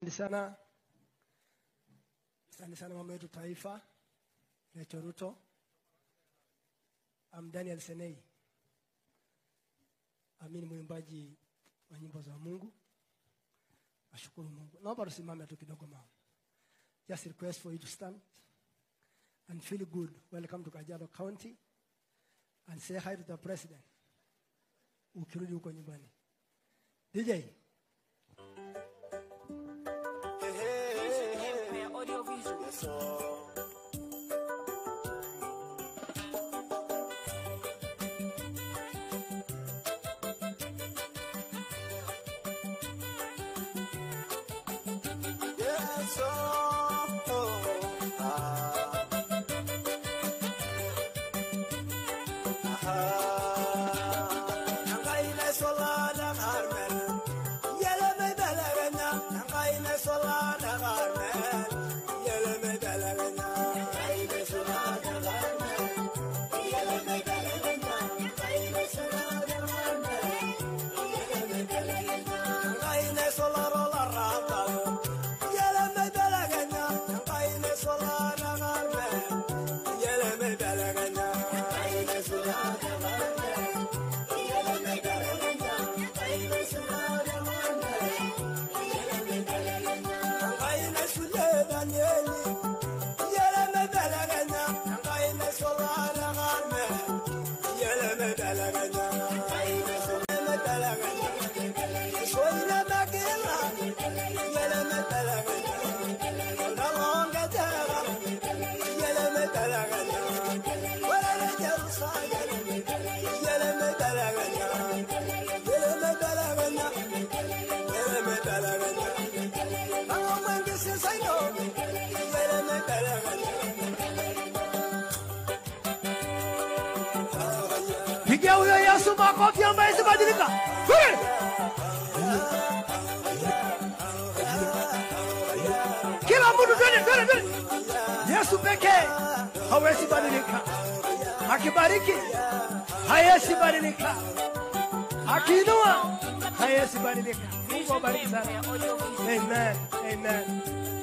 Asante sana, asante sana mama yetu taifa Rachel Ruto. I'm Daniel Senei, mimi ni mwimbaji wa nyimbo za Mungu. Nashukuru Mungu. Naomba tusimame tu kidogo mama. Just request for you to stand and feel good. Welcome to Kajiado County and say hi to the president. Ukirudi huko nyumbani. DJ, Yes, oh, oh, ah. Ah. Nangaine solana Carmen, yele me belegena. Nangaine solana Carmen, yele me belegena. Nangaine solana Carmen, yele me belegena. Nangaine solana Carmen, yele me belegena. Nangaine solaro la rata, yele me belegena. Nangaine solana Carmen, yele me belegena. Nangaine solana Carmen, yele me belegena. Nangaine solana Carmen, yele me belegena. Nangaine sule Danieli, yele me belegena. Nangaine solana Carmen, yele me belegena. Nangaine sule me belegena. Soy la maquila, yele me belegena. La longa terra, yele me belegena. Fuera de Jerusalén, yele me belegena. Yele me belegena, yele me belegena. Vamos a ver si soy yo, yele me belegena. pigia huyo Yesu makofi ambaye isibadilika. Hey! Kila mtu twende twende twende. Yesu pekee hawezi badilika. Akibariki hawezi badilika. Akiinua hawezi badilika. Mungu awabariki sana. Amen. Amen.